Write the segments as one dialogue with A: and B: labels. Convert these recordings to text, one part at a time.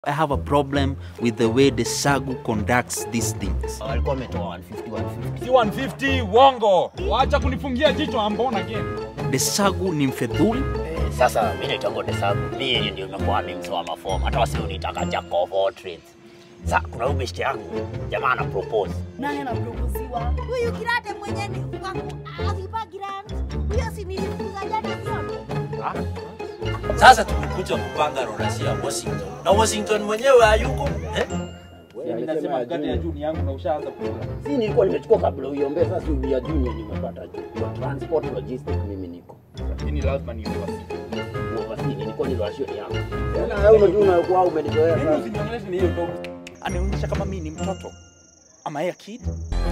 A: I have a problem with the way the SAGU conducts these things.
B: walikuwa wametoa 150 150
C: si 150 uongo wacha kunifungia jicho ambona again
A: The SAGU ni mfedhuli
B: Eh, sasa mi naitango desabu mi yenye ndio imekuwa mi msoa mafomu hata wasi unitaka jack of all trades sa kuna huyu beshte yangu jamaa ana propose
D: nani anaproposiwa huyu kirate mwenye ni wangu avipa grant huyo si nilifukuza jana zote
E: Sasa tumekuja kupanga rorasi ya Washington na Washington mwenyewe hayuko eh?
C: nasema mkate ya juu ni yangu na ushaanza kula
B: si nilikuwa nimechukua kabla uiombee sasa ya junior nimepata juu kwa transport logistic mimi niko
C: lakini lazima ni uwasi
B: uovasini nilikuwa nilwashio ni yangu tena wewe unajua unakuwa umenizoea
C: mimi
B: sasa
C: usiniongeleshe ni hiyo ndogo
A: anaonyesha kama mi ni mtoto. Am I a kid?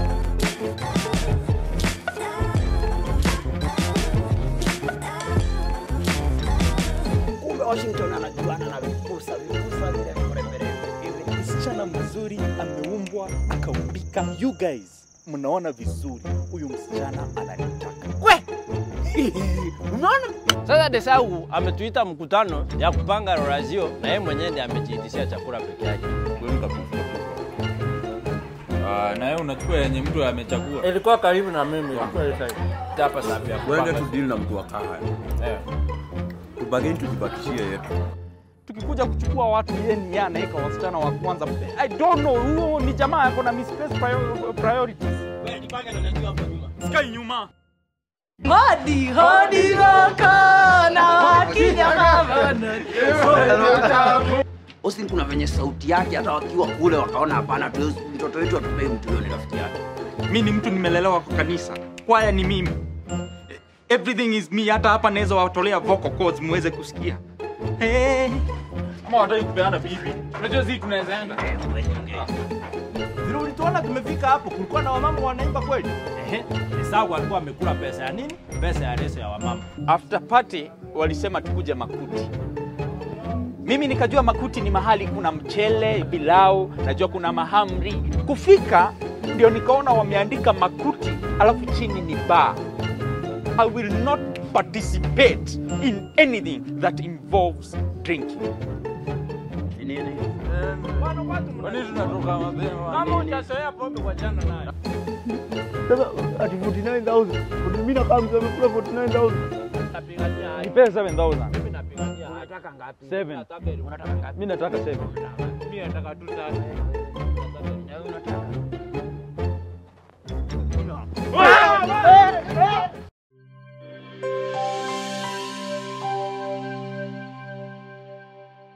B: kumbe Washington anajuana na vipusa vipusa vile mremberembe hivi
A: Msichana mzuri ameumbwa akaumbika. You guys mnaona vizuri, huyu msichana ananitaka.
B: unaona
F: Sasa Desau ametuita mkutano ya kupanga rorazio na yeye mwenyewe ndiye amejiitishia chakula peke yake.
C: Ah, na wewe unachukua yenye mtu amechagua
F: Ilikuwa karibu na mimi, ilikuwa ile side. Hapa sababu ya
G: Tuende
F: kupanga.
G: tu deal na mtu wa kahaya.
F: Eh.
G: Tubageni tujibakishie yetu.
A: tukikuja kuchukua watu yeye ni yeye anaweka wasichana wa kwanza. I don't know, huyo ni jamaa ako na misplaced prior- priorities. Sky nyuma.
D: hodi hodi roko na wakija mabana
B: Austin kuna venye sauti yake hata wakiwa kule wakaona hapana tu mtoto wetu atupei mtu huyo ni rafiki yake
A: mi ni mtu nimelelewa kwa kanisa kwaya ni mimi everything is me hata hapa naweza watolea vocal cords muweze kusikia hey.
C: ama wataki kupeana bibi unajua sisi tunaweza enda
F: Vile ulituona tumefika hapo, kulikuwa na wamama wanaimba kweli? Ehe, Desau alikuwa amekula pesa ya nini? Pesa ya leso ya wamama.
A: after party walisema tukuje makuti mimi nikajua makuti ni mahali kuna mchele pilau najua kuna mahamri kufika ndio nikaona wameandika makuti alafu chini ni bar i will not participate in anything that involves drinking
B: Ni nini
C: kwa nini tunatoka mapema
F: Kama hujazoea pombe kwa jana nayo.
H: ati 49000 mimi na kama amekula 49000
F: Napigania.
A: nipe 7000
F: Mimi napigania. Unataka ngapi?
A: Seven.
F: Unataka unataka ngapi?
A: mi nataka 7
F: Mimi nataka tu tatu. Na wewe unataka?
A: Ah!